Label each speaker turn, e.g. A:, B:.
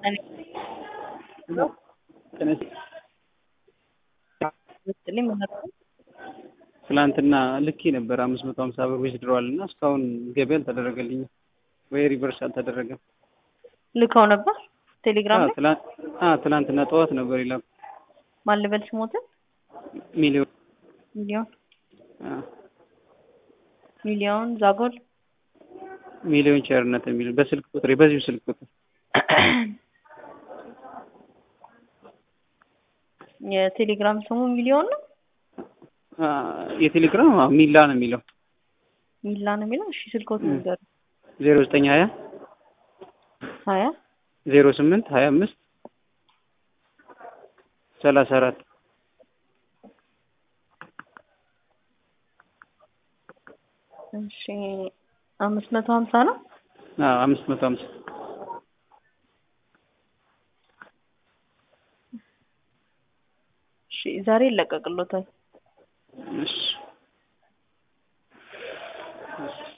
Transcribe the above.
A: ትላንትና ልኬ ነበር አምስት መቶ ሀምሳ ብር ዊዝድሮዋል እና እስካሁን ገቢ አልተደረገልኝም ወይ ሪቨርስ አልተደረገም።
B: ልከው ነበር ቴሌግራም ላይ
A: ትላንትና ጠዋት ነበር ይላኩ
B: ማን ልበል ስሞትን
A: ሚሊዮን
B: ሚሊዮን ሚሊዮን ዛጎል
A: ሚሊዮን ቸርነት የሚል በስልክ ቁጥር በዚሁ ስልክ ቁጥር
B: የቴሌግራም ስሙ ሚሊዮን ነው።
A: የቴሌግራም ሚላ ነው የሚለው
B: ሚላ ነው የሚለው። እሺ ስልኮት ነገር
A: ዜሮ ዘጠኝ ሀያ
B: ሀያ
A: ዜሮ ስምንት ሀያ አምስት ሰላሳ አራት
B: እሺ አምስት መቶ ሀምሳ ነው።
A: አዎ አምስት መቶ ሀምሳ
B: እሺ ዛሬ ይለቀቅሎታል።
A: እሺ እሺ